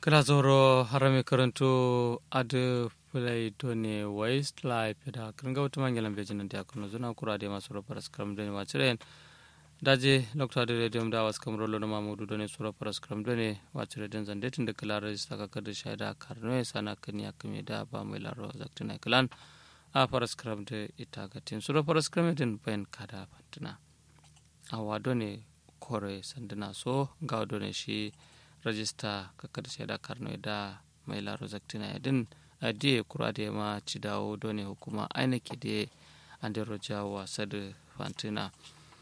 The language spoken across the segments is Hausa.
Kilazoro harame karanto adu fulai done westlife da kirga wata mangalan bejin da kuno zuna kura da masu rofar skram done waciren daje lokta da radio da was kamro lo ma mudu done sura far skram done wacire den zande tun da kala rajista ka kada shaida karno sana kanya kame da ba mai laro zaktina klan a far skram da ita ga tin sura far skram den bayan kada fantina awa done kore sandana so ga done shi rajista ka kada shaida karno da mai laro zaktina din adiye kura da ma ci dawo done hukuma aina ke da an da rojawa sadu fantina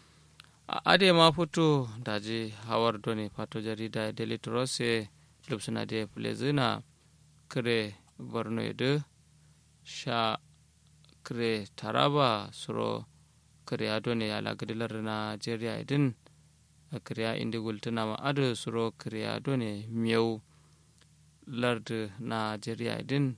ade ma fito daji hawar done fato jarida daily trust lupsuna da plezina kire borno edo sha kire taraba suro kire adone ya lagadilar nigeria idin kire indi gultuna ma ado suro kire adone miyau lard nigeria idin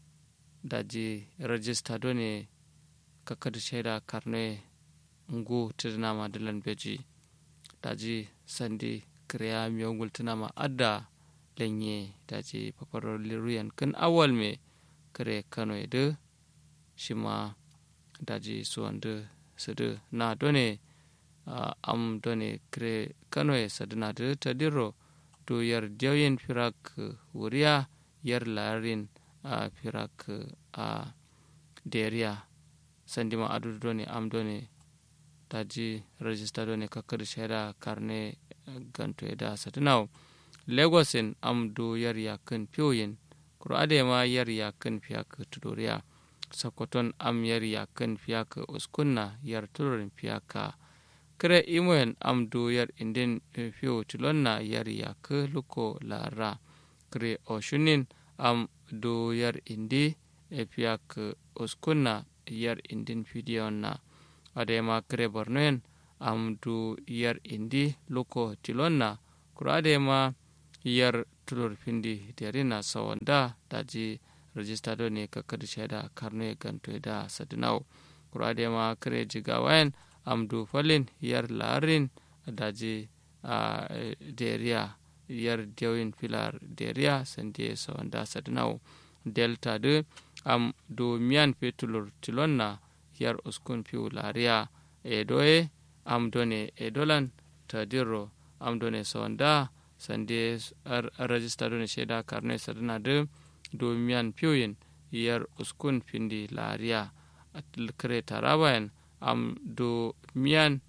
daji rajista done kakadu shaida karne ngu tidinama dilan beji daji sandi kriya miyongul tinama adda lenye daji paparo liruyan kan awal me kare kano edu shima daji suwandu sudu na done uh, am done kare kano e sadina du tadiro do yar dewyen firak wuriya yar larin uh, firak uh, deriya sandima adu done am done daji rajista done kakkadi shaida karne ganto e da satinaw lagos en amdu yar yakin piyoyin kuro adema yar yakin fiyak tudoriya sokoton am yar yakin fiyak uskunna yar turorin fiyaka kire imoyen amdu yar indin fiyo tilonna yar yak luko lara kire oshunin am du yar indi e fiyak uskunna yar indin fidiyon na adema kire bornoen am du yar indi loko tilonna kuro adema yar tulur findi derina sawanda daji rajista do ne kakkadi shaida karno ganto da sadinaw kuro adema kire jigawayen am du falin yar larin daji a deriya yar dewin filar deriya sande sawanda sadinaw delta de am du miyan fetulur tilonna yar uskun piu lariya e doye am done e dolan tadiro am done sonda sande rajista done sheda karne sadana de do miyan piuyin yar uskun pindi lariya kare tarabayan am do miyan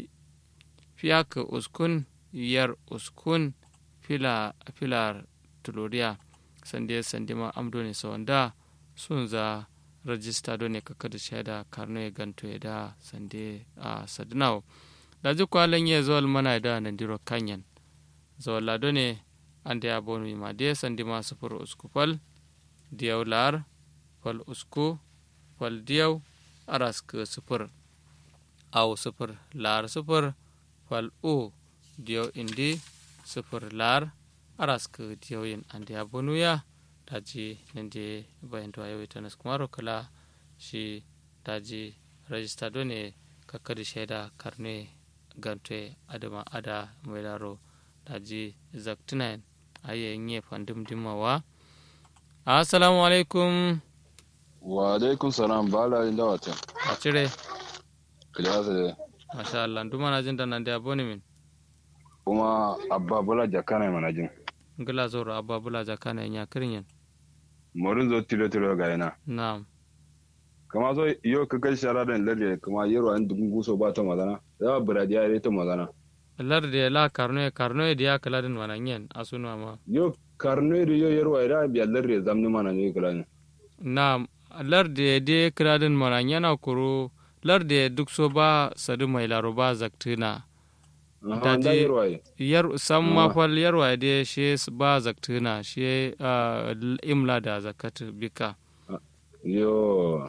fiyak uskun yar uskun fila filar tuluriya sande sande ma am done sonda sunza rajista do ne kaka da shaida karno ya ganto ya da sande a sadinaw da ji kwalan ya zuwa mana da nandiro kanyan zuwa lado ne an da ya bonu ma da sande ma sufur usku fal diyau lar fal usku fal diyau arask sufur aw sufur lar sufur fal u diyau indi sufur lar arask diyau yin an da ya bonu ya daji nende bayanto ayo itanas kumaro kala shi daji rajista do ne kakkadi shaida karne gante adama ada mailaro daji zaktinayen aye nye fandim dimawa assalamu alaikum wa alaikum salam bala inda wata a cire kiliyasa da masha Allah duma na jin da nan da aboni min kuma abba bula jakana mana jin ngila zoro abba bula jakana nya kirinyen morin zo tilo tilo ga yana na'am kama zo yo ka kai shara da lalle kuma yero an dubun guso ba ta magana ya buradi ya ta magana lar de la karno karno de ya kala din wana nyen asunu ma yo karno de yo yero ira biya lalle zamni mana ne kala ne na'am lar de de kala din mana nyana kuro lar de duk so ba sadu mai laro ba zaktina daji yar sam ma fal yarwa de she ba zaktina she imla da zakat bika yo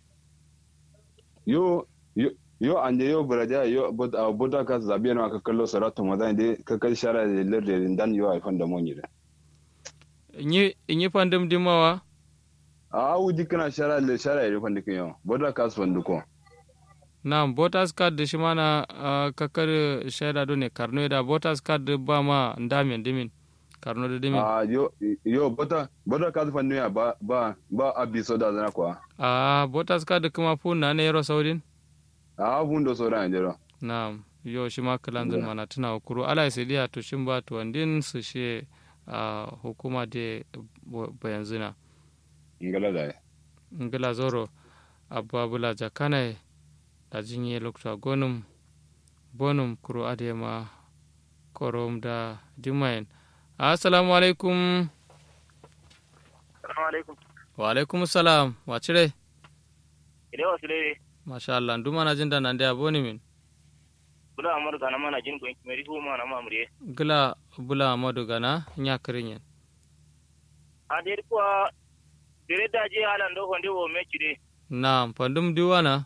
yo yo yo ande yo buraja yo buda ka zabi na ka kallo saratu madan de ka kai shara de lerde dan yo ai fanda moni de inyi inyi fandum dimawa a wuji kana shara le shara de fanda kin yo buda ka fandu ko Naam, voters card da shi mana uh, kakar shaida do ne karno da voters card ba ma ndamen dimin karno da dimi a yo yo bota bota ka zufan ne ba ba ba abi so da zana kwa a botas ka da kuma fu na ne yaro saudin a hun do so da jero na yo shi ma kalanzin mana tuna kuro ala sai dia to shin ba to wandin su she a hukuma de bayanzina ngala da ngila zoro abba bula jakana da jinye lokta gonum bonum kuro adema korom da dimayen assalamu alaikum Assalamu alaikum. wa alaikum salam wa cire Ide wasu lere, masha Allah nduma na jinda nan da boni min bula amadu kana mana jin ko meri hu mana mamure. gila bula amadu gana nya kirinyen A de kwa dire da je halan do honde wo me chide. na pandum diwana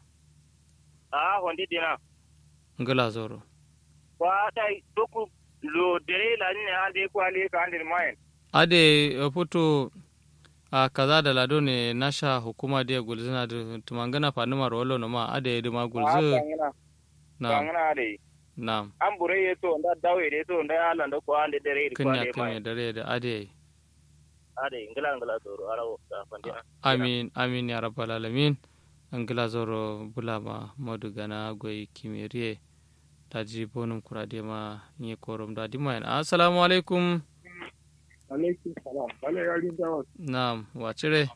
A honde dina. ngila zoro Kwa dai doku lo dire la ne ande kwa le ka ande mayen. ade eh, putu a kaza da lado ne nasha hukuma da gulzina da tumangana fanuma rolo no ma ade da ma gulzu kangana. na Kangana de. na An bure ye to nda dawe de to nda halan do kwa ande dire kwa kanya le kanya mayen. dare da ade Ade ngala ngala to arawo da fandina. amin amin ya rabbal alamin an gila zoro bula ma madu gana goyi kimiriye ta ji bonum kurade ma nye korom da dimayan assalamu alaikum alaikum salam wala yarin dawa na wacire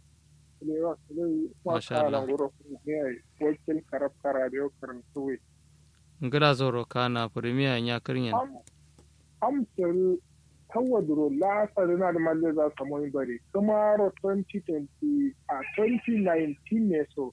ne wa ne wa Masha Allah. kala ngoro ne ai wakil karab kara da yau karan tuwe ngila zoro kana premier nya kirinyen am am sel tawadro la sarina da malle za su mun bari kuma ro 2020 a 2019 ne so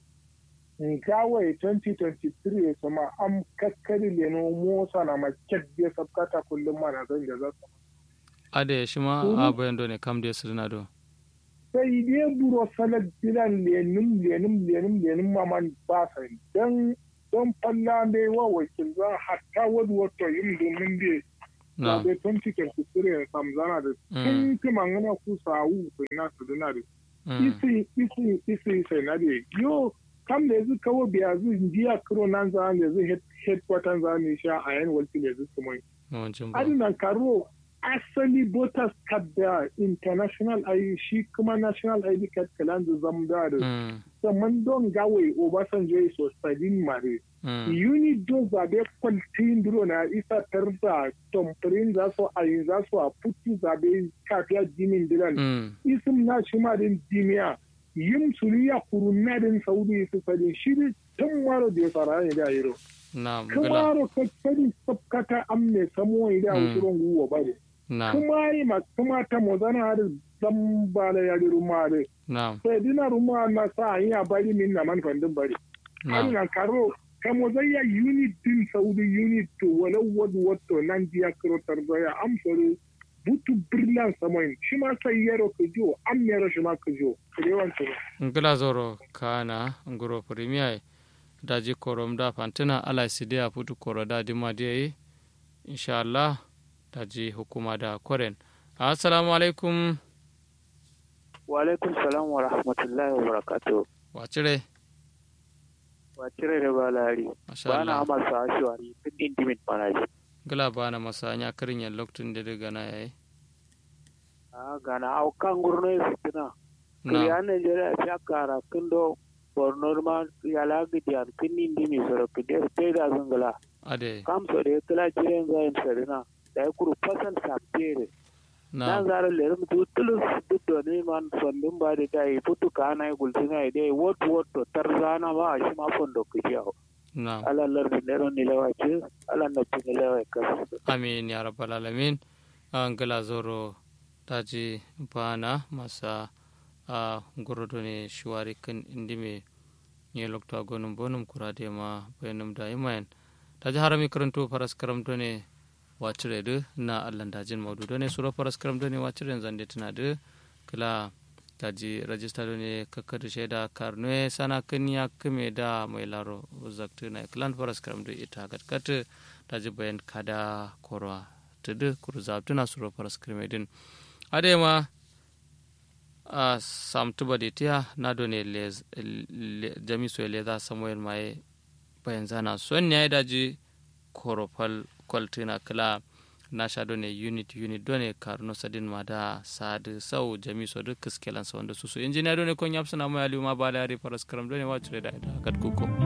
ngawai 2023 so ma am kakkari le no mosa na ma kedde sabkata kullum mana zan da za su ade shi ma Mhm. a bayan do ne kam da sirna do sai dai buro salar dilan lenin lenin lenin lenin maman ba sa don don falla dai wa wakil za hatta wani wato yin domin da na da tun cikin kusure samzana da Mm. tun ti mangana ku sawu sai na su duna da mm, isi isi isi sai na da yo kam da yanzu kawo biya zu jiya kiro nan za ne zu headquarter za ne sha a yan wakil yanzu su mai yawancin ba adinan karo asali voters card da international ID shi kuma national ID card kalan da zamda da Mm, saman don gawai Obasanjo ya so sadin mare mm, unit don zabe kwaltin duro na isa tarda tompirin za su a yin za su a putu zabe kafiya jimin dilan mm, isim na shi ma din dimiya yin suriya kurunna din saudi su sadin shi ne tun maro da ya fara ne da yiro na gila kamaro kakkari sabkata amme samo ida Mm. usuron guwa bare na kuma yi ma kuma ta mozana har zan ba da yari ruma da na sai dina ruma na sa yi a bari min na man fandin bari na ana karo ka mozaya unit din saudi unit to wala wad wato nan dia karo tarzoya am sore butu brilliant samoin shi ma sai yaro ka jo am yaro shi ma ka jo rewan to ngila zoro kana nguro premier daji korom da fantina ala sidia putu koro da dima diye insha Allah daji hukuma da koren assalamu alaikum Wa alaikum salam wa rahmatullahi wa barakatuh. wacire Wa cire da balari. masha Ba na Allah ama sa ashwari tun intimate manaji. ngila bana masanya kirin yan loktun da daga na yayi Ah gana au kan gurno fitina. na Kriya Nigeria ta kara kindo Borno ma yala gidiyan kin indimi soro kidir peda zungala. ade Kam so de kala jiren zayin sarina. Da ya kuru fasan sapere. na nan zara lerum tu tulus duk da ne man sondin ba da dai putu kana ya gulsina dai wot wot to tarzana ba shi ma fondo kiyawo na ala lar ni nero ni lewa ce ala na pin lewa kas amin ya rabbal alamin an gila zoro daji bana masa a gorodo ne shuwari kan indime ne lokta gonum bonum kurade ma bayanum da imayen daji harami karanto faras karamto ne wacire du na allan dajin maudu ne suro faras karamto ne wacire zande tana du kila daji rajista do ne kakkadu shaida karnoe sana kanya kame da mai laro zaktu na klan faras karamto ita gatkat daji bayan kada korwa tudu kuru zabtuna suro faras karamedin adema a samtuba de tiya na do ne les jamiso le za samuel mai bayan zana son ya daji korofal kwaltina kala nasha done unit unit done karno sadin ma da sad sau jami so duk kiskelan sa wanda su su injiniya done kon yapsana mo yali ma bala yari paraskaram done wacure da da kat kuko